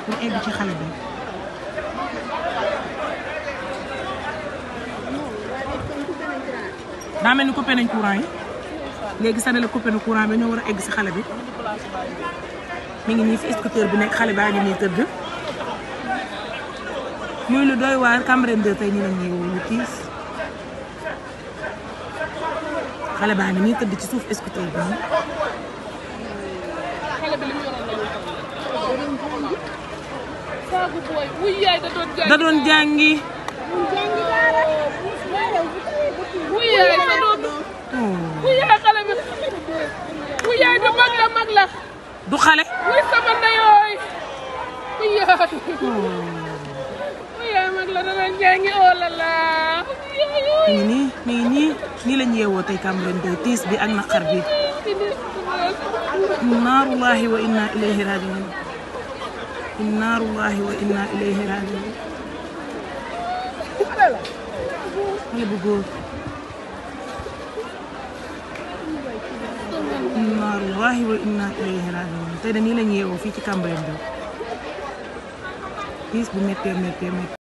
pour egg ci xale bi daa mel ni coupé nañ courant yi léegi sax ne la coupé na courant bi ñoo war a egg si xale bi mi ngi nii fi scooter bi nekk xale baa ngi nii tëdd muy lu doy waar Cambérène 2 tey ñu la ñuy lu tiis xale baa ngi nii tëdd ci suuf scooter bi nii xale bi li mu yoroon la ñu saagu booy wuy yaay da doon jaay da doon jàngi wuy yaay da doon wuy yaay xale bi wuy yaay du mag la mag la du xale wuy sama ndeyooy wuy yaay wuy yaay mag la da doon jàngi oh la la mi ngi nii mi ngi nii nii lañ yeewoo tey Cambérène 2 tiis bi ak naqar bi naarullahi wa inna ilayhi rajiun naarullahi wa inna ilayhi rajiun xale bu góor naarullahi wa inna ilayhi rajiun tey de nii lañ yeewoo fii ci Cambérène 2 tiis bu méttee méttee méttee